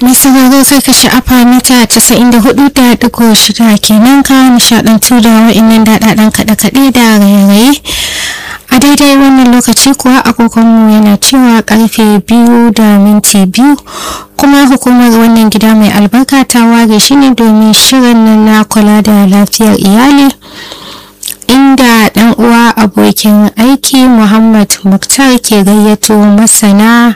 mai sauraro kai ka sha'afa mita 94.6 kenan ka nishadantu da wa'innan daɗaɗen kaɗe-kaɗe da raye-raye a daidai wannan lokaci kuwa agogonmu yana cewa karfe biyu da minti biyu kuma hukumar wannan gida mai albarka ta ware shi ne domin shirin nan na kula da lafiyar iyali inda dan uwa abokin aiki muhammad muktar ke gayyato masana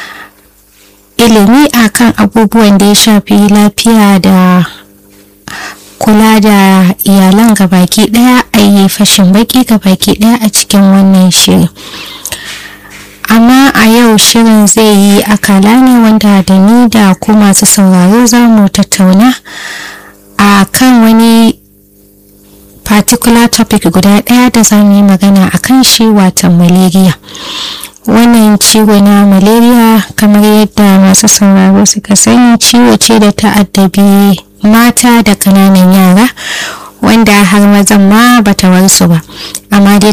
ilimi akan abubuwan da ya shafi lafiya da kula da iyalan gabaki daya a yi fashin baki gabaki daya a cikin wannan shirin amma a yau shirin zai yi akala ne wanda da ni da ku masu sauraro za mu tattauna a kan wani particular topic guda daya da za mu yi magana a kan shi watan malaria wannan ciwo na malaria kamar yadda masu sauraro suka sani ciwo ce da ta addabi mata da kananan yara wanda har mazan ma bata warsu ba amma dai